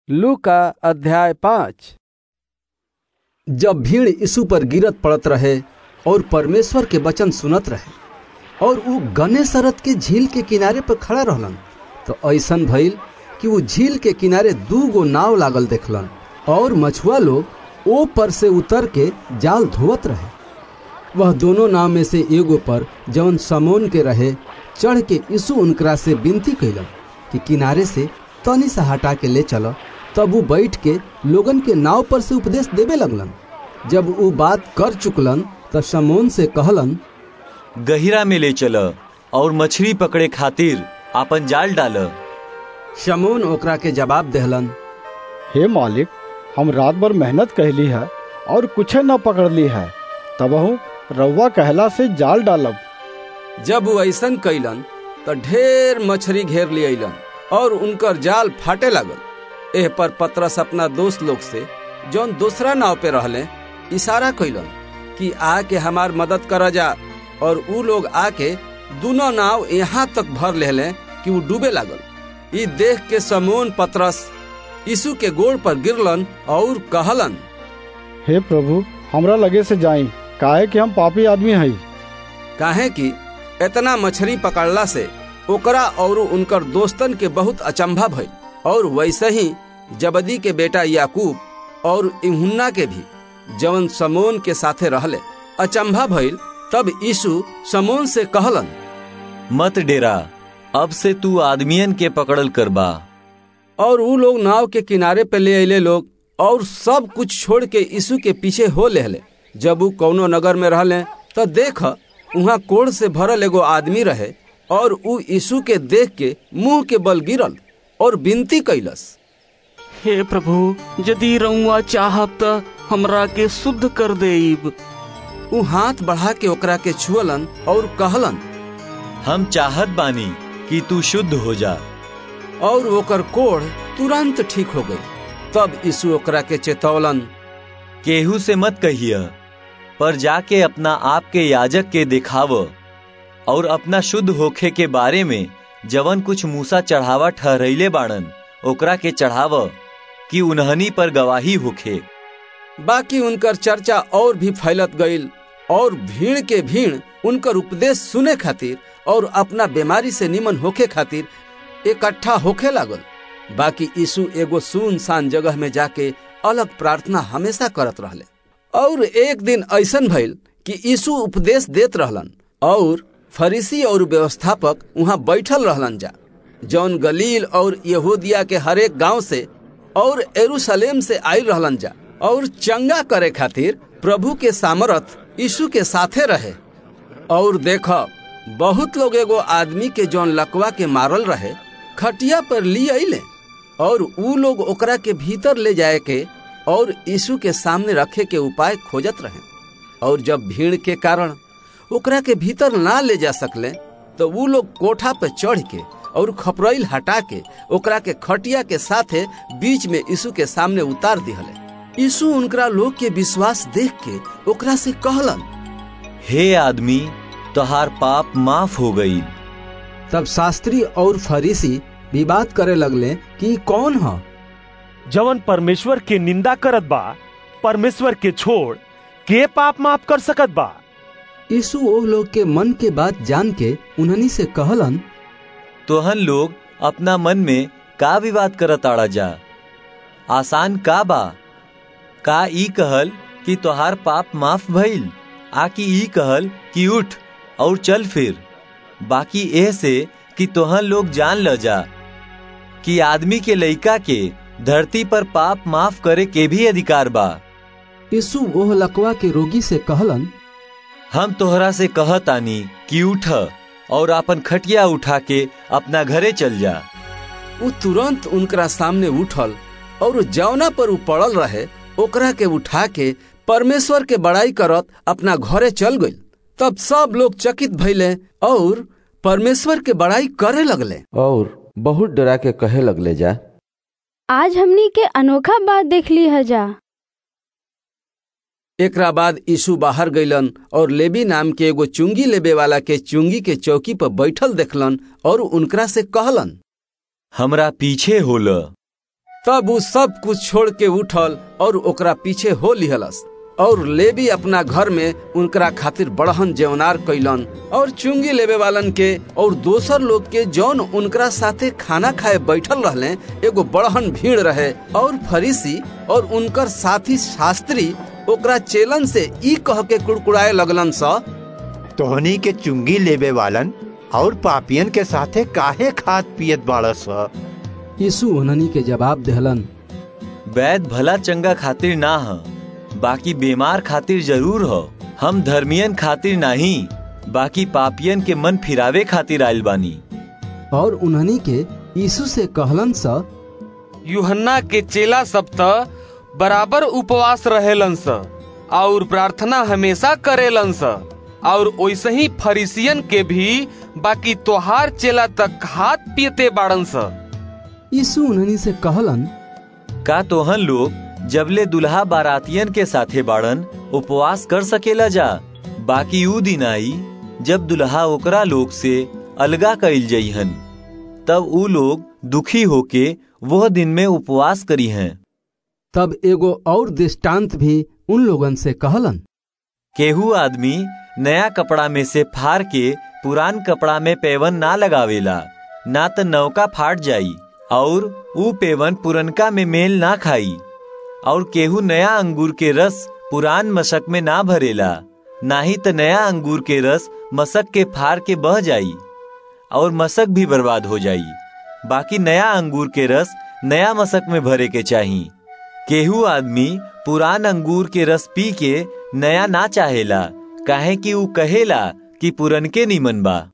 लू का अध्याय पाँच जब भीड़ यीशु पर गिरत पड़त रहे और परमेश्वर के वचन सुनत रहे और ऊ गने सरत के झील के किनारे पर खड़ा रहलन तो ऐसन भइल कि वो झील के किनारे दू गो नाव लागल देखलन और मछुआ लोग ओ पर से उतर के जाल धोवत रहे वह दोनों नाव में से एगो पर जौन समोन के रहे चढ़ के यीशु उनकरा से विनती कैलन कि किनारे से तनी सा हटा के ले चलो तब वो बैठ के लोगन के नाव पर से उपदेश देवे लगलन जब वो बात कर चुकलन तब समोन से कहलन गहिरा में ले चल और मछली पकड़े खातिर आपन जाल डाल शमोन ओकरा के जवाब देहलन हे मालिक हम रात भर मेहनत कहली है और कुछ न पकड़ली है तबहू रउआ कहला से जाल डालब जब वो ऐसन कैलन तो ढेर मछली घेर लियलन और उनकर जाल फाटे लागल एह पर पतरस अपना दोस्त लोग से जौन दूसरा नाव पे रहले इशारा कैलन कि आके हमार मदद कर जा और ऊ लोग आके दोनों नाव यहाँ तक भर लेले कि वो डूबे लागल ई देख के समोन पतरस यीशु के गोड़ पर गिरलन और कहलन हे प्रभु हमरा लगे से जाई काहे कि हम पापी आदमी हई काहे कि इतना मछली पकड़ला से ओकरा और उनकर दोस्तन के बहुत अचंभा भइल और वैसे ही जबदी के बेटा याकूब और इहुन्ना के भी जवन समोन के साथे रहले अचंभा भइल तब यीशु समोन से कहलन मत डेरा अब से तू आदमियन के पकड़ल करबा और ऊ लोग नाव के किनारे पे ले अले लोग और सब कुछ छोड़ के यीशु के पीछे हो लेहले जब ऊ कौनो नगर में रहले तो देख वहाँ कोड़ से भरल एगो आदमी रहे और ऊ यीशु के देख के मुंह के बल गिरल और विनती कैलस हे प्रभु यदि रउआ चाहब त हमरा के शुद्ध कर देब ऊ हाथ बढ़ा के ओकरा के छुअलन और कहलन हम चाहत बानी कि तू शुद्ध हो जा और ओकर कोढ़ तुरंत ठीक हो गई तब यीशु ओकरा के चेतौलन केहू से मत कहिया पर जाके अपना आप के याजक के दिखाव और अपना शुद्ध होखे के बारे में जवन कुछ मूसा चढ़ावा ठहरैले बाड़न ओकरा के चढ़ाव कि उन्हनी पर गवाही होखे बाकी उनकर चर्चा और भी फैलत गईल और भीड़ के भीड़ उनकर उपदेश सुने खातिर और अपना बीमारी से निमन होखे खातिर इकट्ठा होखे लागल बाकी यीशु एगो सुनसान जगह में जाके अलग प्रार्थना हमेशा करत रहले और एक दिन ऐसन भइल कि यीशु उपदेश देत रहलन और फरीसी और व्यवस्थापक वहाँ बैठल रहलन जा जौन गलील और यहूदिया के हरेक गांव से और एरूशलेम से आयल रहलन जा और चंगा करे खातिर प्रभु के सामर्थ यीशु के साथे रहे और देख बहुत लोग एगो आदमी के जौन लकवा के मारल रहे खटिया पर ली अले और ऊ लोग ओकरा के भीतर ले जाए के और यीशु के सामने रखे के उपाय खोजत रहे और जब भीड़ के कारण ओकरा के भीतर ना ले जा सकले तो ऊ लोग कोठा पे चढ़ के और खपरैल हटा के ओकरा के खटिया के साथे बीच में यीशु के सामने उतार दिहले यीशु उनकरा लोग के विश्वास देख के ओकरा से कहलन हे आदमी तोहार पाप माफ हो गई तब शास्त्री और फरीसी विवाद करे लगले कि कौन है जवन परमेश्वर के निंदा करत बा परमेश्वर के छोड़ के पाप माफ कर सकत बा यीशु ओ लोग के मन के बात जान के उन्हनी से कहलन तोहन लोग अपना मन में का विवाद करत आड़ा जा आसान का बा का ई कहल कि तोहार पाप माफ भइल आ कि ई कहल कि उठ और चल फिर बाकी एह से कि तोहन लोग जान ल जा कि आदमी के लइका के धरती पर पाप माफ करे के भी अधिकार बा यीशु ओह लकवा के रोगी से कहलन हम तोहरा से कहतानी कि उठ और अपन खटिया उठा के अपना घरे चल जा उ तुरंत उनकरा सामने उठल और जौना पर उ पड़ल रहे ओकरा के उठा के परमेश्वर के बड़ाई करत अपना घरे चल गई तब सब लोग चकित भइले और परमेश्वर के बड़ाई करे लगले और बहुत डरा के कहे लगले जा आज हमनी के अनोखा बात देख ली है जा एकरा बाद यीशु बाहर गईलन और लेबी नाम के एगो चुंगी लेबे वाला के चुंगी के चौकी पर बैठल देखलन और उनकरा से कहलन हमरा पीछे होल तब उ सब कुछ छोड़ के उठल और ओकरा पीछे हो लिहलस और लेवी अपना घर में उनकरा खातिर बड़हन जेवनार कैलन और चुंगी लेवे वालन के और दोसर लोग के जौन उनकरा साथे खाना खाए बैठल रहले एगो बड़हन भीड़ रहे और फरीसी और उनकर साथी शास्त्री ओकरा चेलन से ई कह के कुड़कुड़ाए लगलन सा तोहनी के चुंगी लेवे वालन और पापियन के साथे काहे खात पियत बाड़स यीशु उन्हनी के जवाब देहलन वैद भला चंगा खातिर ना ह बाकी बीमार खातिर जरूर हो हम धर्मियन खातिर नहीं बाकी पापियन के मन फिरावे खातिर आयल बानी और उन्हनी के यीशु से कहलन सा यूहन्ना के चेला सब त बराबर उपवास रहेलन स और प्रार्थना हमेशा करेलन स और वैसे ही फरीसियन के भी बाकी तोहार चेला तक हाथ पियते बाड़न स यीशु उन्हनी से कहलन का तोहन लोग जबले दुल्हा बारातियन के साथे बाड़न उपवास कर सकेला जा बाकी ऊ दिन आई जब दुल्हा ओकरा लोग से अलगा कइल जइहन तब ऊ लोग दुखी होके वह दिन में उपवास करी हैं तब एगो और दृष्टांत भी उन लोगन से कहलन केहू आदमी नया कपड़ा में से फाड़ के पुरान कपड़ा में पेवन ना लगावेला ना त नौका फाट जाई और ऊ पेवन पुरनका में मेल ना खाई और केहू नया अंगूर के रस पुरान मशक में ना भरेला ना ही त नया अंगूर के रस मशक के फाड़ के बह जाई और मशक भी बर्बाद हो जाई बाकी नया अंगूर के रस नया मशक में भरे के चाही केहू आदमी पुरान अंगूर के रस पी के नया ना चाहेला काहे कि ऊ कहेला कि पुरनके निमन बा